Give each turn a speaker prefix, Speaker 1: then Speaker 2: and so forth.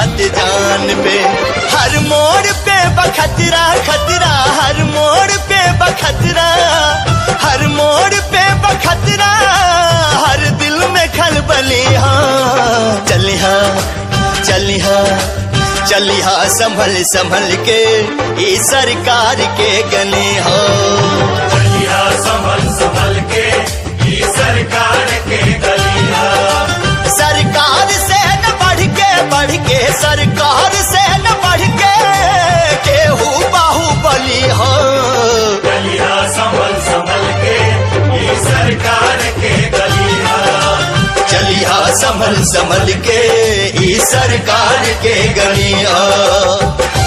Speaker 1: बात जान पे हर मोड़ पे बखतरा खतरा हर मोड़ पे बखतरा हर मोड़ पे बखतरा हर दिल में खलबली हाँ चली हाँ चली हाँ चली हाँ संभल संभल के ई सरकार के गली हो
Speaker 2: चलिया संभल संभल के ई सरकार के गलिया
Speaker 1: सरकार से न बढ़ के बढ़ के सरकार से न बढ़ के केहू बाहुबली हो
Speaker 2: चलिया संभल संभल के ई सरकार के गलिया
Speaker 1: चलिया संभल संभल के ई सरकार के गलिया